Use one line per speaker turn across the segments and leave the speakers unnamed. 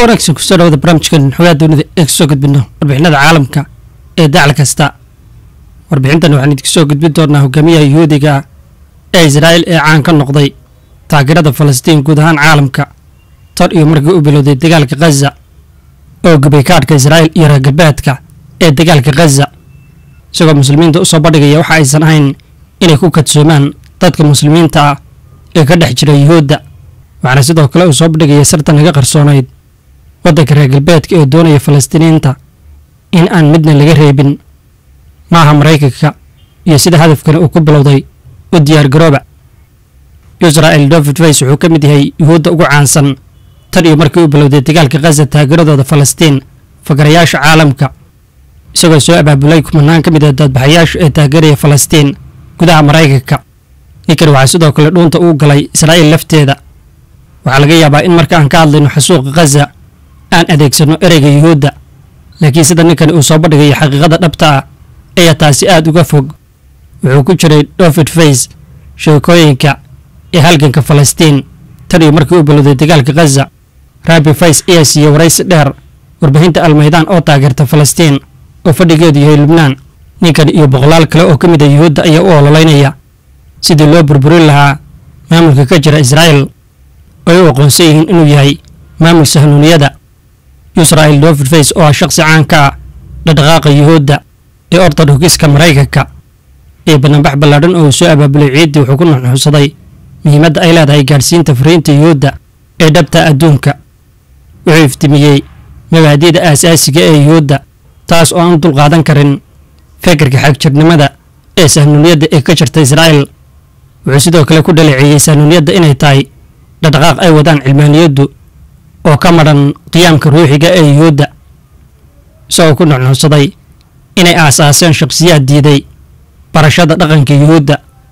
wanaagsan kusoo dhawada barnaamijkan xogaa dunida ee kasoo gudbino warbixinada caalamka ee dacal kasta warbixintan waxaan idinku soo gudbin doonaa hogaamiyaha yuhuudiga ee israa'il ee caan ka noqday taageerada falastiin guud ahaan caalamka tan iyo markii u bilowday dagaalka khaza oo gubay kaadhka israa'il iyo reer galbeedka ee dagaalka khaza isagoo muslimiinta usoo bandhigaya waxa aysan ahayn inay ku kadsoomaan dadka muslimiinta ah ee ka dhex jira yuhuudda waxaana sidoo kale uu soo bandhigaya sartan laga qarsoonayd waddanka reer galbeedka ee doonaya falastiiniinta in aan midna laga reebin maaha maraykanka iyo sida hadafkani uu ku bilowday u diyaar garooba israa'il david fays wuxuu ka mid yahay yuhuudda ugu caansan tan iyo markii uu bilowday dagaalka khaza taageeradooda falastiin fakarayaasha caalamka isagoo soo abaabulay kumanaan ka mid ah dadbaxayaasha ee taageeraya falastiin gudaha maraykanka ninkan waxaa sidoo kale dhuunta uu galay israa'iil lafteeda waxaa laga yaabaa in marka aan ka hadlayno xasuuqa khaza aan adeegsanno ereyga yuhuudda laakiin sida ninkan uu soo bandhigayo xaqiiqada dhabta ah ayaa taasi aad uga fog wuxuu ku jiray david fays sheekooyinka ee halganka falastiin tan iyo markii uu bilowday dagaalka khaza rabi fays ayaa siiyey waraysi dheer warbixinta almaydaan oo taageerta falastiin oo fadhigeedu yahay lubnaan ninkan iyo boqolaal kale oo ka mid a yuhuudda ayaa u ololeynaya sidii loo burburin lahaa maamulka ka jira israa'il ay u aqoonsan yihiin inuu yahay maamul sahnuuniyada israa'il david fays oo ah shaqsi caan ka ah dhaqdhaqaaqa yuhuudda ee ortodhokiska maraykanka ee banaanbax ballaadhan oo uu soo abaabulay ciiddii wuxuu ku nuxnuxsaday muhiimadda ay leedahay gaadhsiinta fariinta yuhuudda ee dhabta adduunka wuxuu iftimiyey mabaadi'da aasaasiga ee yuhuudda taas oo aan u dulqaadan karin fekerka xagjirnimada ee sahnuuniyadda ee ka jirta israa'il wuxuu sidoo kale ku dhaleeceeyey sahnuuniyadda inay tahay dhaqdhaqaaq ay wadaan cilmaaniyaddu oo ka madhan qiyaamka ruuxiga ee yuhuudda isagoo ku nuxnuxsaday inay aasaaseen shakhsiyaad diiday barashada dhaqanka yuhuudda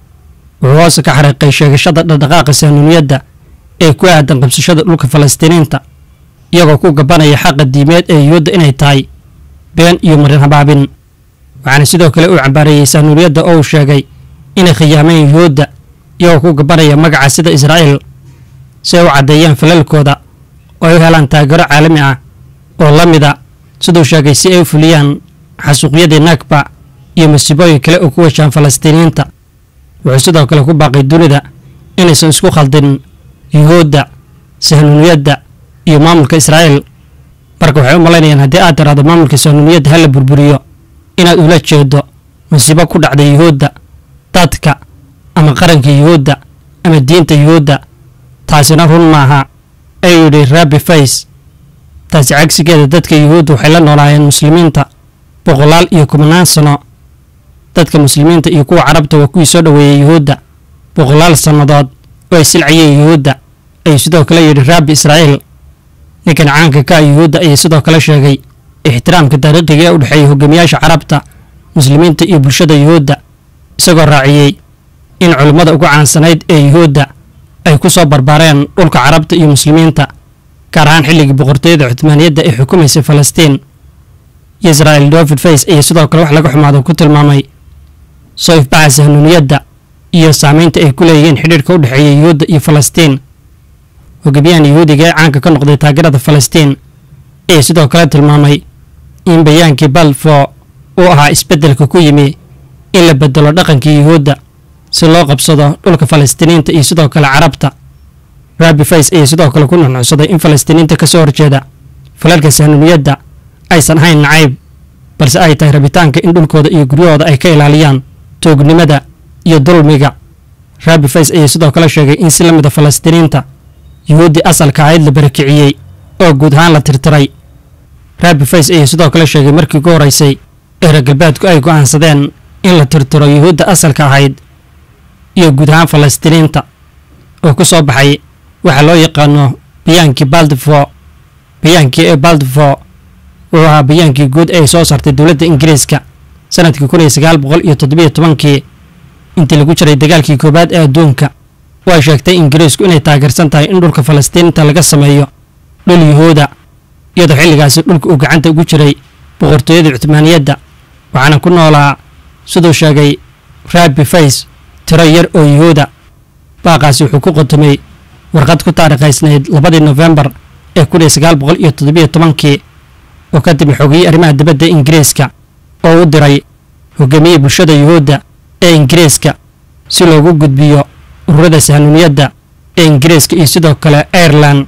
wuxuu hoose ka xariiqay sheegashada dhaqdhaqaaqa sahnuuniyadda ee ku aadan qabsashada dhulka falastiiniinta iyagoo ku gabanaya xaqa diimeed ee yuhuudda inay tahay been iyo marin habaabin waxaana sidoo kale uu cambaareeyey sahnuuniyadda oo uu sheegay inay khiyaameen yuhuudda iyagoo ku gabanaya magaca sida israa'iil si ay u caddeeyaan falalkooda oo ay u helaan taageero caalami ah oo la mida siduu sheegay si ay u fuliyaan xasuuqyadii nagba iyo masiibooyin kale oo ku washaan falastiiniyiinta wuxuu sidoo kale ku baaqay dunida inaysan isku khaldin yuhuudda sahnuuniyadda iyo maamulka israa'iil marka waxay u malaynayaan haddii aad tiraahdo maamulka sahnuuniyadda hala burburiyo inaad ula jeedo masiibo ku dhacda yuhuudda dadka ama qaranka yuhuudda ama diinta yuhuudda taasina run maaha ayuu yidhi rabi fays taasi cagsigeeda dadka yuhuudda waxay la noolaayeen muslimiinta boqolaal iyo kumanaan sano dadka muslimiinta iyo kuwa carabta waa kuwii soo dhoweeyey yuhuudda boqolaal sannadood oo ay silcayeen yuhuudda ayuu sidoo kale yidhi raabi israa'iil ninkan caanka ka ah yuhuudda ayay sidoo kale sheegay ixtiraamka taariikhiga ee u dhexeeya hogaamiyaasha carabta muslimiinta iyo bulshada yuhuudda isagoo raaciyey in culimmada ugu caansanayd ee yuhuudda ay ku soo barbaareen dhulka carabta iyo muslimiinta gaar ahaan xilligii boqortooyada cuthmaaniyadda ee xukumaysay falastiin israa'il david fays ayaa sidoo kale wax laga xumaado ku tilmaamay soo ifbaxa sahnuuniyadda iyo saamaynta ay ku leeyihiin xidhiirka u dhexeeya yuhuudda iyo falastiin hogaamiyahan yuhuudiga ee caanka ka noqday taageerada falastiin ayaa sidoo kale tilmaamay in bayaankii balfo uu ahaa isbeddelka ku yimi in la bedelo dhaqankii yuhuudda si loo qabsado dhulka falastiiniinta iyo sidoo kale carabta rabi fays ayaa sidoo kale ku nuxnuxsaday in falastiiniinta ka soo horjeeda falalka sahnuuniyadda aysan ahayn nacayb balse ay tahay rabitaanka in dhulkooda iyo guryahooda ay ka ilaaliyaan toognimada iyo dulmiga rabi fays ayaa sidoo kale sheegay in si la mida falastiiniinta yuhuuddii asalka ahayd la barakiciyey oo guud ahaan la tirtiray rabi fays ayaa sidoo kale sheegay markii ugu horeysay ee reer galbeedku ay go'aansadeen in la tirtiro yuhuudda asalka ahayd iyo guud ahaan falastiiniinta oo ku soo baxay waxaa loo yaqaano bayaankii baldifo bayaankii ee baldifo wuxuu ahaa bayaankii guud ee ay soo saartay dowladda ingiriiska sanadkii kun iyo sagaal boqol iyo toddobiyo tobankii intii lagu jiray dagaalkii koowaad ee adduunka way sheegtay ingiriisku inay taageersan tahay in dhulka falastiinta laga sameeyo dhul yuhuuda iyadoo xilligaasi dhulka uu gacanta ugu jiray boqortooyada cuthmaaniyadda waxaana ku noolaa siduu sheegay rabi fays tiro yar oo yuhuuda baaqaasi wuxuu ku qotomay warqad ku taariikhaysnayd labadii nofembar ee kun iyo sagaal boqol iyo toddobiyo tobankii oo ka timi xogiyey arrimaha dibadda ingiriiska oo u diray hogaamiyey bulshada yuhuudda ee ingiriiska si loogu gudbiyo ururada sahnuuniyadda ee ingiriiska iyo sidoo kale airelan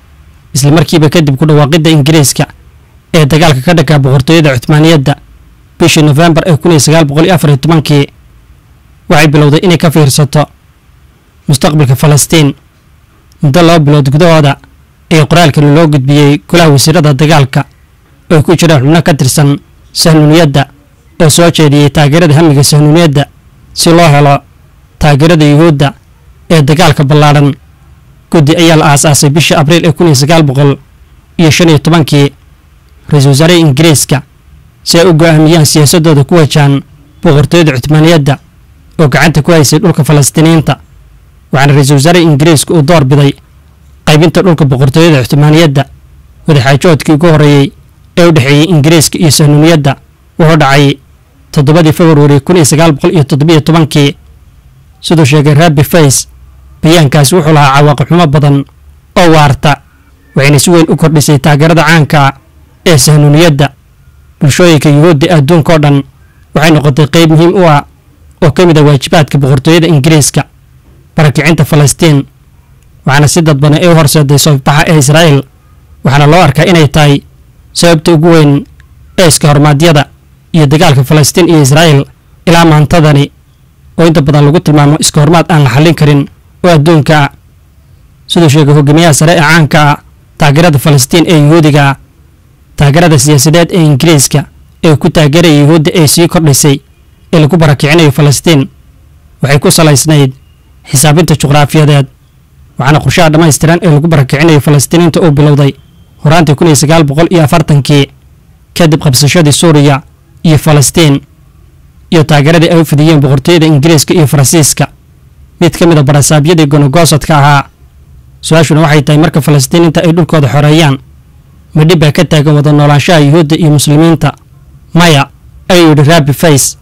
isla markiiba kadib ku dhawaaqidda ingiriiska ee dagaalka ka dhanka boqortooyada cuthmaaniyadda bishii nofembar ee kun iyo sagaal boqol iyo afar iyo tobankii waxay bilowday inay ka fiirsato mustaqbalka falastiin muddo laba bilood gudahooda ee qoraalkani loo gudbiyey golaha wasiirada dagaalka oo ku jiraan xubno ka tirsan sahnuuniyadda oo soo jeediyey taageerada hamiga sahnuuniyadda si loo helo taageerada yuhuudda ee dagaalka ballaadhan guddi ayaa la aasaasay bishii abriil ee kun iyo sagaal boqol iyo shan iyo tobankii ra-iisul wasaaraha ingiriiska si ay u go'aamiyaan siyaasadooda ku wajahan boqortooyada cuthmaaniyadda oo gacanta ku haysay dhulka falastiiniyiinta waxaana ra-iisul wasaaraha ingiriiska uu door biday qaybinta dhulka boqortooyada cuthmaaniyadda wadaxaajoodkii ugu horreeyey ee u dhexeeyey ingiriiska iyo sahnuuniyadda wuxuu dhacay toddobadii februari kun iyo sagaal boqol iyo toddobiyo tobankii siduu sheegay rabbi fays bayaankaasi wuxuu lahaa cawaaqib xumo badan oo waarta waxayna si weyn u kordhisay taageerada caanka ee sahnuuniyadda bulshooyinka yuhuudda ee adduunka oo dhan waxay noqotay qayb muhiim u ah oo ka mid ah waajibaadka boqortooyada ingiriiska barakicinta falastiin waxaana si dadbana ay u horseeday soofbaxa ee israa'iil waxaana loo arkaa inay tahay sababta ugu weyn ee iska hormaadyada iyo dagaalka falastiin iyo israa'iil ilaa maantadani oo inta badan lagu tilmaamo iska hormaad aan la xallin karin oo adduunka ah siduu sheegay hogaamiyaha sare ee caanka ah taageerada falastiin ee yuhuudiga ah taageerada siyaasadeed ee ingiriiska ee ku taageeraya yuhuudda ee sii kordhisay ee lagu barakicinayo falastiin waxay ku salaysnayd xisaabinta juqraafiyadeed waxaana qorshaha dhammaystiran ee lagu barakicinayo falastiiniinta uu bilowday horaantii kun iyo sagaal boqol iyo afartankii kadib qabsashadii suuriya iyo falastiin iyo taageeradii ay u fidiyeen boqortooyada ingiriiska iyo faransiiska mid ka mid a barasaabyadii gonogosadka ahaa su-aashuna waxay tahay marka falastiiniinta ay dhulkooda xoreeyaan ma dhib baa ka taagan wada noolaanshaha yuhuudda iyo muslimiinta maya ayuu yidhi rabbi fays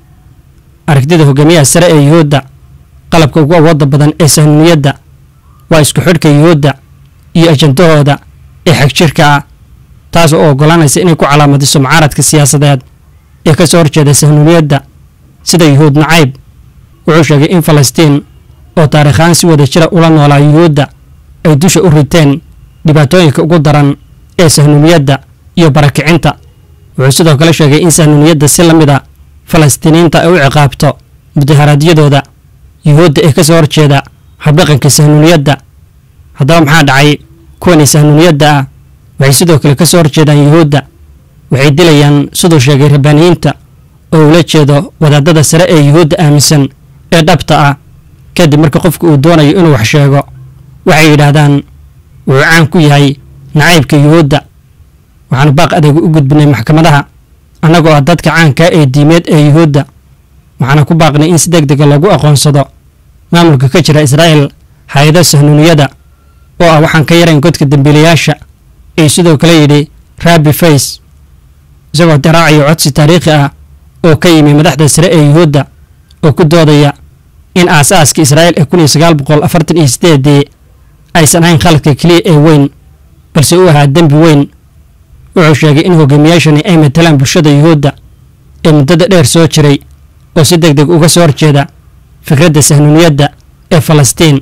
aragtida hogaamiyaha sare ee yuhuudda qalabka ugu awoodda badan ee sahnuuniyadda waa isku xidhka yuhuudda iyo ajandahooda ee xagjirka ah taas oo oggolaanaysa inay ku calaamadiso mucaaradka siyaasadeed ee ka soo horjeeda sahnuuniyadda sida yuhuud nacayb wuxuu sheegay in falastiin oo taariikhaan si wada jira ula noolaa yuhuudda ay dusha u riteen dhibaatooyinka ugu daran ee sahnuuniyadda iyo barakicinta wuxuu sidoo kale sheegay in sahnuuniyadda si la mid a falastiiniyiinta ay u ciqaabto mudaharaadyadooda yuhuudda ee ka soo horjeeda habdhaqanka sahnuuniyadda haddaba maxaa dhacay kuwani sahnuuniyadda ah waxay sidoo kale ka soo horjeedaan yuhuudda waxay dilayaan siduu sheegay rabbaaniyiinta oo ula jeedo wadaadada sare ee yuhuudda aaminsan ee dhabta ah kadib marka qofku uu doonayo inuu wax sheego waxay yidhaahdaan wuxuu caan ku yahay nacaybka yuhuudda waxaanu baaq adeega u gudbinay maxkamadaha annagoo ah dadka caankaa ee diimeed ee yuhuudda waxaana ku baaqnay in si deg dega loogu aqoonsado maamulka ka jira israa'iil hay-ada sahnuuniyada oo ah waxaan ka yarayn godka dembiilayaasha ay sidoo kale yidhi rabbi fays isagoo daraacayo codsi taariikhi ah oo ka yimi madaxda sare ee yuhuudda oo ku doodaya in aas-aaska israa'iil ee kun iyo sagaal boqol afartan iyo sideedii aysan ahayn khaladka keliya ee weyn balse u ahaa dembi weyn wuxuu sheegay in hogaamiyaashani ay matalaan bulshada yuhuudda ee muddada dheer soo jiray oo si deg deg uga soo horjeeda fikradda sahnuuniyadda ee falastiin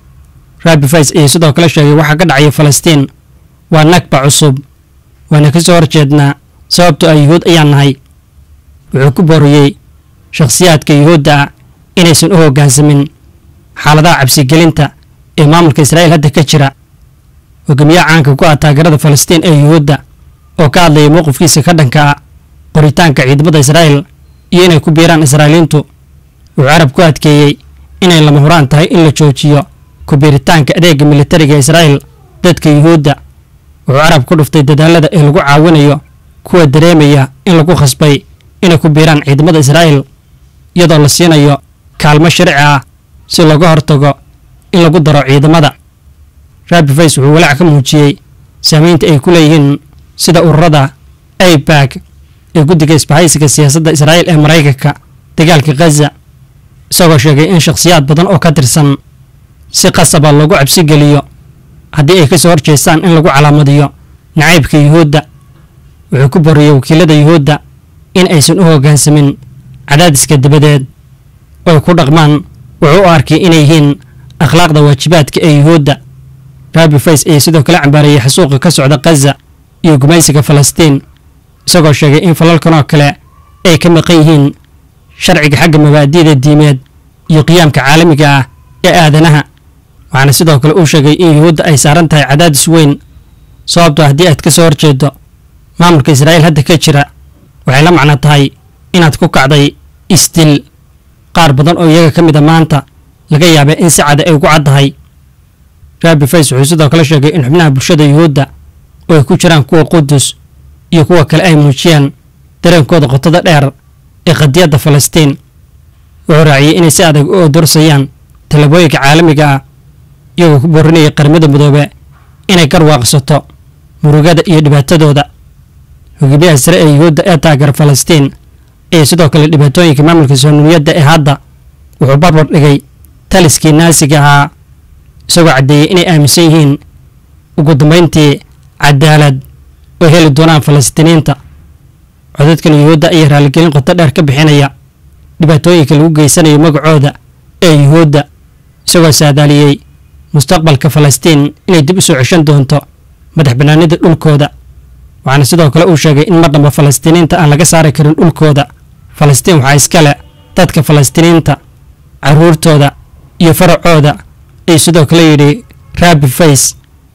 rabbi fays ayaa sidoo kale sheegay waxaa ka dhacaya falastiin waa nagba cusub waana ka soo horjeednaa sababtoo ah yuhuud ayaan nahay wuxuu ku booriyey shakhsiyaadka yuhuudda ah inaysan u hoggaansamin xaaladaha cabsigelinta ee maamulka israa'iil hadda ka jira hogaamiyaha caanka ku ah taageerada falastiin ee yuhuudda oo ka hadlaya mowqifkiisa ka dhanka ah qoritaanka ciidamada israa'iil iyo inay ku biiraan israa'iiliintu wuxuu carab ku adkeeyey inay lama huraan tahay in la joojiyo ku biiritaanka adeega militariga israa'iil dadka yuhuudda wuxuu carab ku dhuftay dadaalada ee lagu caawinayo kuwa dareemaya in lagu khasbay inay ku biiraan ciidamada israa'iil iyadoo la siinayo kaalmo sharci ah si looga hortago in lagu daro ciidamada rabbi fays wuxuu walaac ka muujiyey saamaynta ay ku leeyihiin sida ururada aibag ee guddiga isbahaysiga siyaasadda israa'iil ee maraykanka dagaalka khaza isagoo sheegay in shakhsiyaad badan oo ka tirsan si qasaba loogu cabsi geliyo haddii ay ka soo horjeestaan in lagu calaamadiyo nacaybka yuhuudda wuxuu ku boriyey wakiilada yuhuudda in aysan u hoggaansamin cadaadiska dabadeed oo ay ku dhaqmaan wuxuu u arkay inay yihiin akhlaaqda waajibaadka ee yuhuudda rabi fays ayaa sidoo kale cambaarayay xasuuqa ka socda khaza iyo gumaysiga falastiin isagoo sheegay in falalkan oo kale ay ka maqan yihiin sharciga xagga mabaadi'da diimeed iyo qiyaamka caalamiga ah ee aadanaha waxaana sidoo kale uu sheegay in yuhuudda ay saaran tahay cadaadis weyn sababtoo haddii aad ka soo horjeedo maamulka israa'iil hadda ka jira waxay la macno tahay inaad ku kacday isdil qaar badan oo iyaga ka mid a maanta laga yaabay in si cada ay ugu caddahay rabi fays wuxuu sidoo kale sheegay in xubnaha bulshada yuhuudda oo ay ku jiraan kuwa qudus iyo kuwa kale ay muujiyaan dareenkooda qotada dheer ee qadiyadda falastiin wuxuu raaciyey inay si adag u odorsayaan tallaabooyinka caalamiga ah iyagoo ku boorinaya qaramada midoobe inay garwaaqsato murugada iyo dhibaatadooda hogaamiyaha sare ee yuhuudda ee taageera falastiin iyo sidoo kale dhibaatooyinka maamulka soonimiyadda ee hadda wuxuu barbar dhigay taliskii naasiga ahaa isagoo caddeeyey inay aaminsan yihiin ugu dambayntii cadaalad oo heli doonaan falastiiniinta codadkan yuhuudda ayaa raaligelin qoto dheer ka bixinaya dhibaatooyinka lagu geysanayo magacooda ee yuhuudda isagoo saadaaliyey mustaqbalka falastiin inay dib u soo ceshan doonto madax bannaanida dhulkooda waxaana sidoo kale uu sheegay in mar dhamba falastiiniinta aan laga saari karin dhulkooda falastiin waxaa iskale dadka falastiiniinta carruurtooda iyo faracooda ayuu sidoo kale yidhi rabi fays